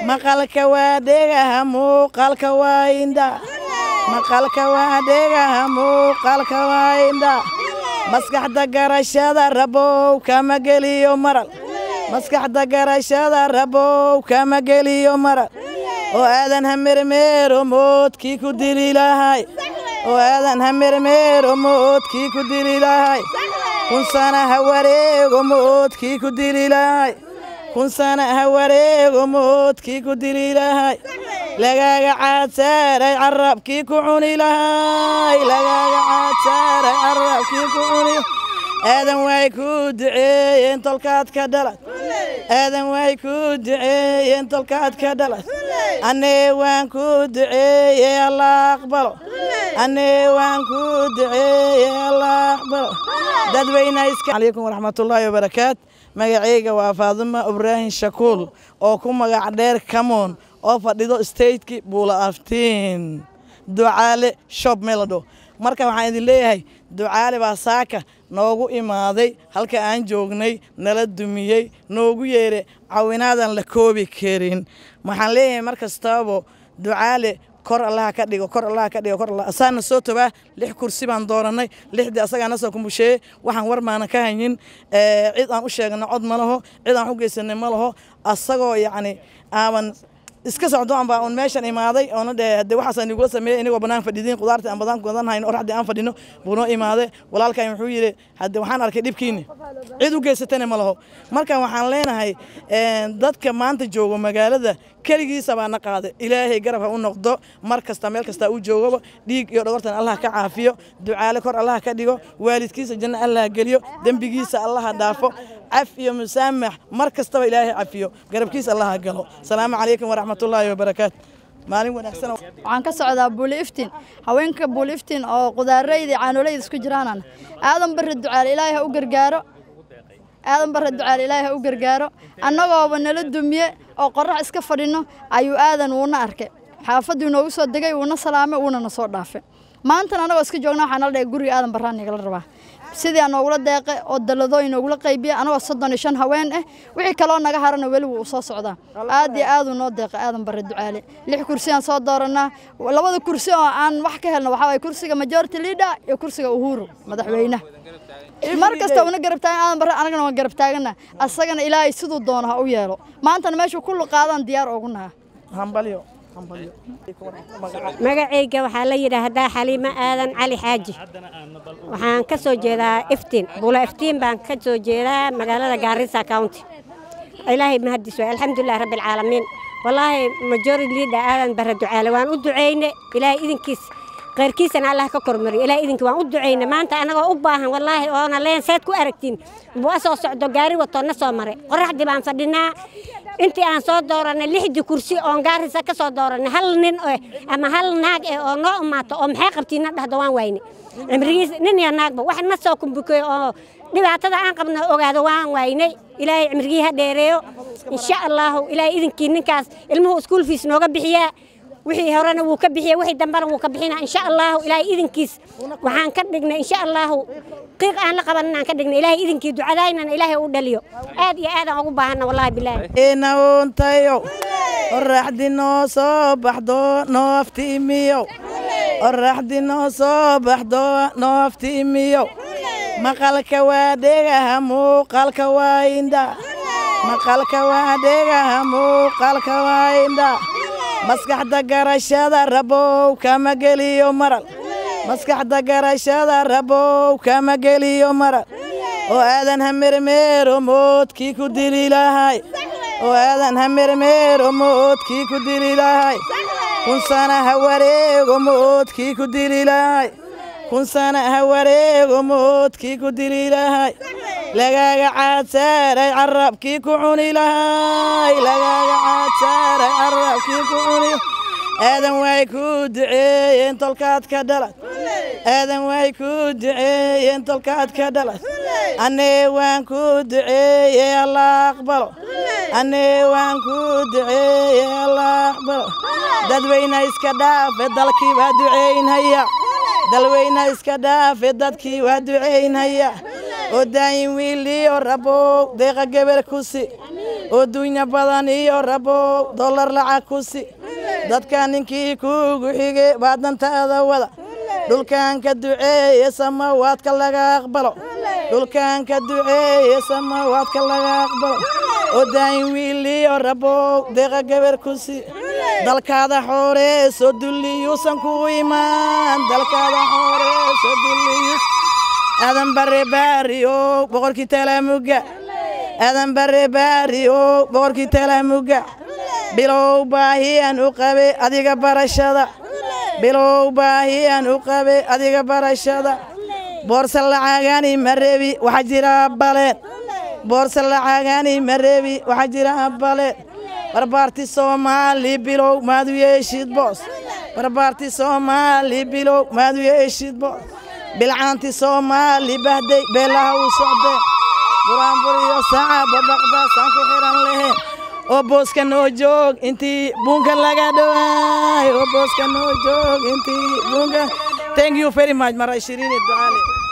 maqalka waa dhegaha muuqaalka waa indha maqalka waa dhegaha muuqaalka waa indha maskaxda garashada rabow kama geliyo maral maskaxda garashada rabow kama geliyo maral oo aadan hamermeero moodkii ku dili lahay oo aadan hamermeero moodkii ku dili lahay kun sana ha wareego moodkii ku dili lahay kun sana ha wareego moodkii ku dili lahay lagaaga caadsaaray carabkii ku cuni lahay lagaaga caadsaaray carabkii ku cuni aadan way ku duceeyeen tolkaad ka dhalad aadan way ku duceeyeen tolkaad ka dhalad annee waan ku duceeyey allah aqbalo annee waan ku duceeyey allah aqbalo dadweyne iska calaykum waraxmatullaahi wabarakaat magacayga waa faaduma ibraahim shakuul oo ku magac dheer kamoon oo fadhido stateki buula aftiin ducaale shob melado marka waxaan idin leeyahay ducaale baa saaka noogu imaaday halka aan joognay nala dumiyey noogu yeeray cawinaadan la koobi karin waxaan leeyahay mar kastaabo ducaale kor allaha ka dhigo kor allaha ka dhigo kor allah asaana soo tobaa lix kursi baan dooranay lixdii asagaa na soo kumbusheeyey waxaan war maana ka haynin cid aan u sheegno cod ma laho cid aan u geysanay ma laho asagoo yacni aaban iska socdo aan baa un meeshan imaaday oona dhe de waxaas aan igula sameeyey inagoo bannaan fadhidiin qudaartii aan badan gadan hayno oraxdii aan fadhino buu noo imaaday walaalkan wuxuu yidhi hadde waxaan arkay dhibkiini cid u geysatana ma laho marka waxaan leenahay dadka maanta joogo magaalada keligiisa baa na qaaday ilaahay garab ha u noqdo mar kasta meel kasta uu joogaba dhiig iyo dhogortan allah ka caafiyo ducaale kor allah ka dhigo waalidkiisa janno allah geliyo dembigiisa allaha dhaafo caf iyo musaamax mar kastaba ilaahay cafiyo garabkiisa allaha galo asalaamu calaykum waraxmatullaahi wabarakaatu maalin wanaagsan waxaan ka socdaa buuli iftiin haweenka buuli iftiin oo qudaarayda caanooleyda isku jiraanan aadan barre ducaale ilaahay ha u gargaaro aadan barre ducaale ilaahay ha u gargaaro annagooba nala dumiye oo qorrax iska fadhino ayuu aadan wuuna arkay xaafadduu noogu soo degay wuuna salaamay wuuna na soo dhaafay maantana annagoo iska joogna waxaa nala dhigay guriga aadan barraan igala rabaa sidii aan noogula deeqay oo dalladooyin noogula qaybiya anagoo soddon iyo shan haween ah wixii kaloo naga harana weli wuu soo socdaa aad iyo aaduu noo deeqay aadan barre ducaale lix kursi aan soo dooranaa labada kursi oo aan wax ka helno waxaa waye kursiga majority leader iyo kursiga uhuru madaxweynaha mar kasta una garab taagan aadan barre anagana waan garab taagana asagana ilaahay siduu doono ha u yeelo maantana meeshuu kullu qaadaan diyaar oogu naha hambalyo magacayga waxaa la yidhaahdaa xaliimo aadan cali xaaji waxaan ka soo jeedaa iftiin bula iftiin baan ka soo jeedaa magaalada gaarisa county ilaahay mahadis waay alxamdulilah rabbi alcaalamiin wallaahi majority leader aadan barre ducaale waan u ducayne ilaahay idinkiis qayrkiisana allah ka kormariyo ilaahay idinki waan u ducayne maanta anagoo u baahan wallaahi oona leen seed ku aragtiin bua soo socdo gaari watoo na soo maray qoraxdii baan fadhinaa intii aan soo dooranay lixdii kursi oon gaarisa ka soo dooranay hal nin eh ama hal naag eh oo noo imaato oo maxay qabtiina dhahdo waan wayne cimrigiis nin iyo naagba wax na soo kumbukeey oo dhibaatada aan qabna ogaado waan waynay ilaahay cimrigii ha dheereeyo insha allahu ilaahay idinkii ninkaas ilmuhu iskuul fiis nooga bixiyaa wixii horena wuu ka bixiya wixii dambena wuu ka bixina insha allahu ilaahay idinkiis waxaan ka dhignay insha allahu qiiq aan la qaban inaan ka dhignay ilaahay idinkii ducadaynana ilaahay u dhaliyo aad iyo aadaan ugu baahanna wallahi bilaahi inauntayo oraxdi noo soo baxdo noofti imiyo oraxdi noo soo baxdo noofti imiyo maqalka waa dhegaha muuqaalka waa indha maqalka waa dhegaha muuqaalka waa indha maskaxda garashada rabow kama geliyo maral maskaxda garashada rabow kama geliyo maral oo aadan hamermeero moodkii ku dili lahay oo aadan hamermeero moodkii ku dili lahay kun sana ha wareego moodkii ku dili lahay kun sana ha wareego moodkii ku dili lahay lagaaga caadsaaray carabkii ku cuni lahay lagaaga caadsaaray carabkii ku cuni aadan way ku duceeyeen tolkaad ka dhalad aadan way ku duceeyeen tolkaad ka dhalad annee waan ku duceeyey allah aqbalo annee waan ku duceeyey allah aqbalo dadweyne iska dhaafe dalkii waa duceynhaya dalweyne iska dhaafe dadkii waa duceynhaya oo daayin wiil iyo rabow deeqa geber kusi oo dunya badan iyo rabow dollar lacag kusi dadka ninkii kuugu xige baa dantaada wada dhulkan ka duceeye samawaadka laga aqbalo dhulkan ka duceeye samawaadka laga aqbalo oo daayin wiil iyo rabow deeqa geber kusi dalkaada xooree soo dulliyuusan kugu imaan dalkaada xooree soo dulliyu aadan bare baariyo boqorkii talaamuga aadan bare baariyo boqorkii talaamuga bilow baahiyaan u qabe adiga barashada bilow baahiyaan u qabe adiga barashada boorsa lacagani ma rebi waxaa jira baleen boorsa lacagani ma rebi waxaa jira baleen barbaarti soomaali bilow maad u yeeshid boos barbaarti soomaali bilow maad u yeeshid boos bilcaanti soomaali bahday beelaha u socdeen buraanbur iyo saca babaqdaasaan ku xiran leheen oo booska noo joog intii buunka laga dhawaay oo booska noo joog intii buunka thank you very much mara ishirini ducaale